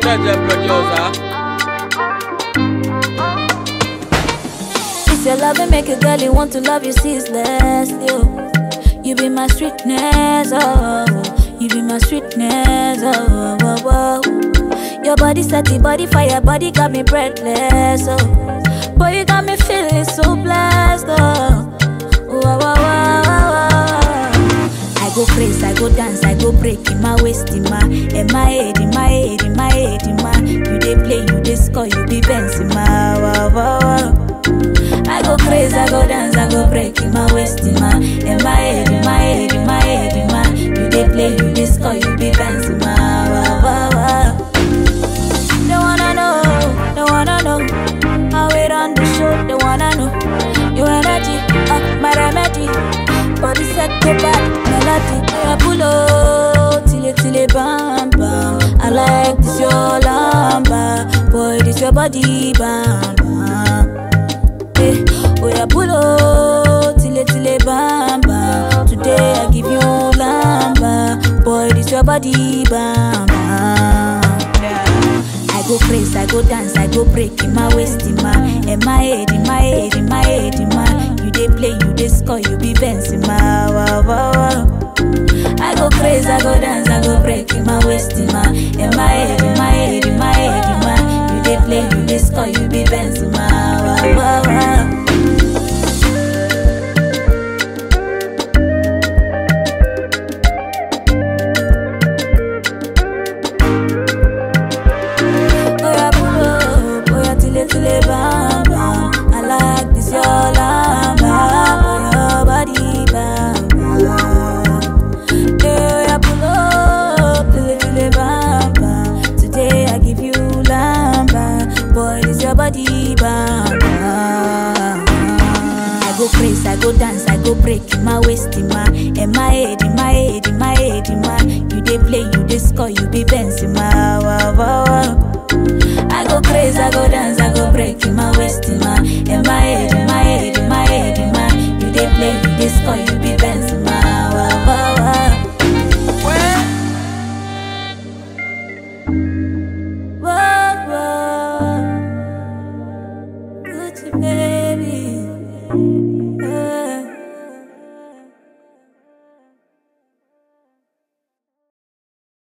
Jeje producer. It's your love and make a girl you want to love you ceaselessly. Oh. You be my sweetness, oh. You be my sweetness, oh. oh, oh, oh. Your body set the body fire, body got me breathless, oh. Boy, you got me feeling so blessed, oh. Oh, oh, oh, oh, oh, oh. I go crazy, I go dance, I go break in my waist, in my, in my head, in my head, in my head, in my. You dey play, you dey score, you be Benz in my. Wow, wow, wow. I go crazy, I go dance, I go break in my waist, in my, in my head, in my head, in my head, in my. You dey play, you dey score, you be Benz in my. Wow, wow, wow. They wanna know, they wanna know how it on the show. They wanna know your energy, uh, my remedy. Body set to back, melody. I pull up till it till it bam bam. I like this your lamba, boy. This your body bam bam. Eh, oh yeah, pull up till it till it bam bam. Today I give you lamba, boy. This your body bam bam. I go crazy, I go dance, I go break in my waist, in my, in my head, in my head, in my head, in my. You dey play, you dey score, you be Benz in my. Wow, wow, wow. I go crazy, I go dance, I go break in my waist, in my, in my head, in my head, in my head, in my. You dey play, you dey score, you be Benz in my. Wow, wow, wow. Oya pull up, oya tile tile bam bam. I like this your lamba, your body bam bam. Hey, oya pull up, tile tile bam bam. Today I give you lamba, boy this your body bam bam. I go crazy, I go dance, I go break in my waist, in my, in my head, in my head, in my head, in my. You dey play, you dey score, you be Benz in my. Wow, wow, wow. I go crazy, I go dance, I go break in my